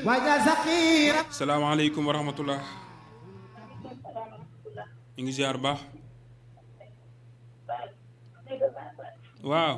wajal saqira salaamaaleykum wa rahmatullah ñu ngi ziar baax waaw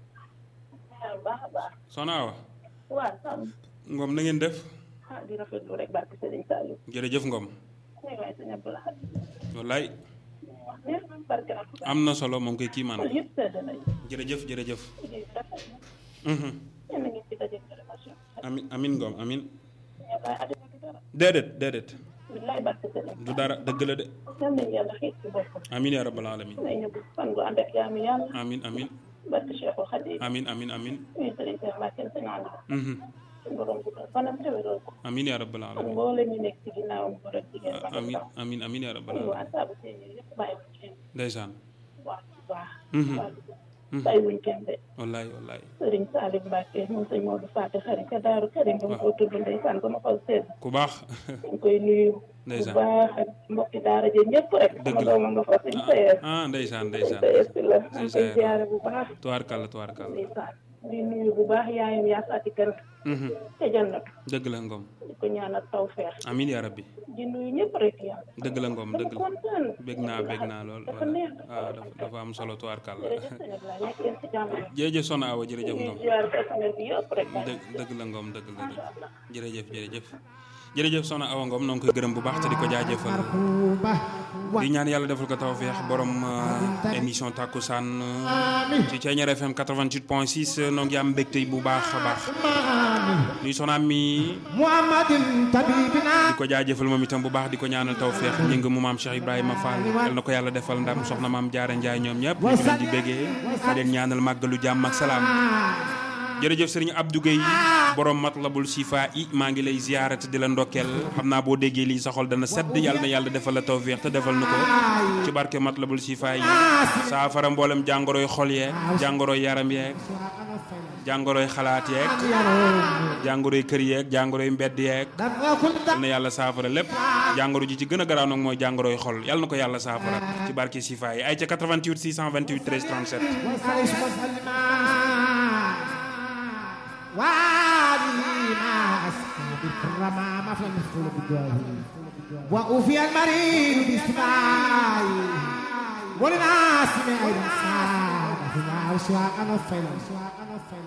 soxna Awa waaw Sam Ngom na ngeen def ah di rafetlu rek barke Serigne Saliou jërëjëf Ngom ay waay sëñ Abdou Lahad wallaay wax neex na barke Alxuraan am na solo moom koy kii man xol yëpp sedd nañu jërëjëf jërëjëf liggéey bi rafet na Mhm. yéen a ngi ci daje télévision amin amin Ngom amin ñëpp laay àddina du dara déedéet déedéet billaay barke Serigne du dara dëgg la de yal nañu yàlla xiit ci boppam amin yaa rabbal alamin nay ñëpp fan gu ànd ak jaamu yàlla amin amin barke Cheikhul Khadim amin amin amin ñuy Serigne Cheikh Mbacke sëñ Anda Mhm. suñu borom guddal fanam téwéral ko amin yaa rabbal ak alamin mboolem ñu nekk ci ginnaawam góor ak jigéen mag ak amin ndaw amin amin yaa rabbal ñu alamin waa saabu seen yëpp bàyyi wuñ kenn ndeysaan waa bu baax Mhm. waa bàyyi wuñ kenn de wallaay wallaay Sëriñ Salim Mbacke moom sëñ Modou Faty xarit ka Daaru Karim ba mu ko tudd ndeysaan ba ma xol sedd ku baax ñu koy nuyu bu Ndeysaan. baax ak mbokki daara ji ñëpp rek Dëgg sama la. dooma nga fa sëñ Sayer ah ndeysaan sëñ ndeysaan Sayer si la Sëñ ñu koy Sayer. ziare bu baax tuwaarkàlla tuwaarkàlla ndeysaan di nuyu bu baax yaayam yaa saati kan Mhm. ca jannatu dëgg la Ngom di ko ñaanal tawfeex amin yaa rabbi di nuyu ñëpp rek yàlla dëgg la Ngom dama dëgg la kontaan bég naa bég naa lool dafa voilà neex waaw dafa dafa am solo tuwaarkàlla jërëjëf sëñ Abdoulaye nekk leen si jàmm rek jërëjëf Soxna Awa jërëjëf ñuy Ngom ziare personnel bi yëpp rek dëgg dëgg la Ngom dëgg la dëgg jërëjëf jërëjëf jërëjëf Soxna Awa Ngom noo ngi koy gërëm bu baax te di ko jaajëfal kuba di ñaan yàlla defal ko tawfeex borom euh, émission takkusaan euh, ci Thiéniere FM 88.6 noo ngi am mbégte bu baax a baax nuy soxna mi muhammadin tabibina di ko jaajëfal moom itam bu baax di ko ñaanal tawfeex ñi nga mu maam Cheikh Ibrahima Fall yal na ko yàlla defal ndam soxna maam Jaara Njaay ñoom ñëpp ñu ngi leen di béggee di leen ñaanal màggalu jàmm ak salaam jërëjëf sëriñ Abdou Guèye borom matlabul sifa i maa ngi lay ziyaarate di la ndokkeel xam naa boo déggee lii sa xol dana sedd yàlla na yàlla defal la tawfeex te defal na ko ci barke matlabul sifa yi saafara mboolem jàngoroy xol yeeg jàngoroy yaram yeeg jàngoroy xalaat yeeg jàngoroy kër yeeg jàngoroy mbedd yeeg dafa kun yal na yàlla saafara lépp jàngoro ji ci gën a garaaw nag mooy jàngoroy xol yal na ko yàlla saafara ci barke sifa yi ay ca 88 628 13 37 وعليه وسلم وعلي مع أصحاب الكرام ما في المثل بجاهه وأوفي المريض باستماعي وللناس من أيضا سعادة وشواء نفل